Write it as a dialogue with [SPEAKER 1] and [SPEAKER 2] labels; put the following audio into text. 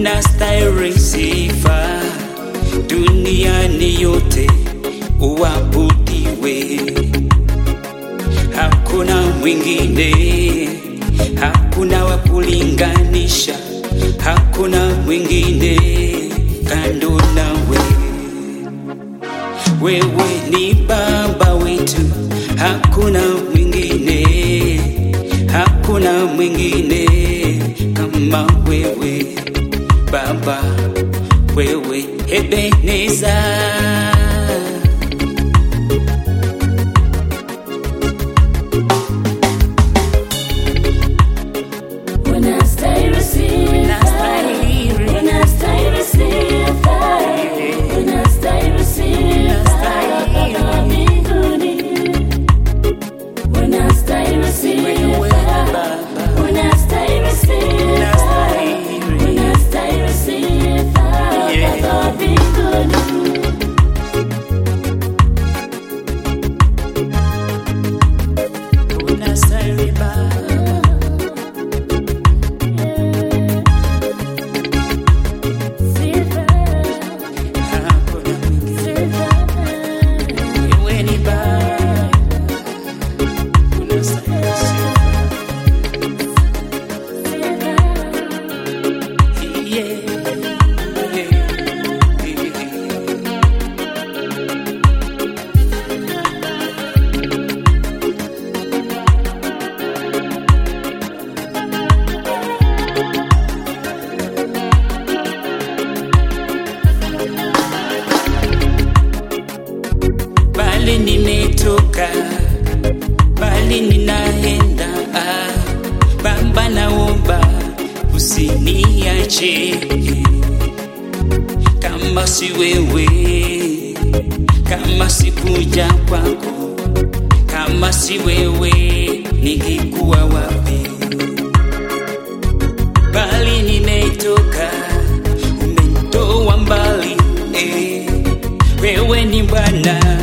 [SPEAKER 1] unastahili sifa duniani yote, uabudiwe. Hakuna mwingine, hakuna wa kulinganisha, hakuna mwingine kando nawe. Wewe ni Baba wetu, hakuna mwingine, hakuna mwingine kama wewe Baba, wewe Ebeneza.
[SPEAKER 2] Unastahili sifa. Unastahili sifa. Unastahili sifa Baba mbinguni. Unastahili
[SPEAKER 1] Wewe
[SPEAKER 2] sifa.
[SPEAKER 1] Baba,
[SPEAKER 2] Unastahili sifa. Unastahili sifa
[SPEAKER 1] Yeah.
[SPEAKER 2] Baba mbinguni.
[SPEAKER 1] unastahili Baba.
[SPEAKER 2] Sifa.
[SPEAKER 1] Hakuna mwingine.
[SPEAKER 2] Sifa.
[SPEAKER 1] Wewe ni Baba, unastahili sifa. Yeah, yeah, yeah. bali nimetoka, bali ninaenda. Ah, Baba, naomba usiniache, kama si wewe, kama sikuja kwako, kama si wewe, ningekuwa wapi? Bali nimetoka, umenitoa mbali eh. Wewe ni Bwana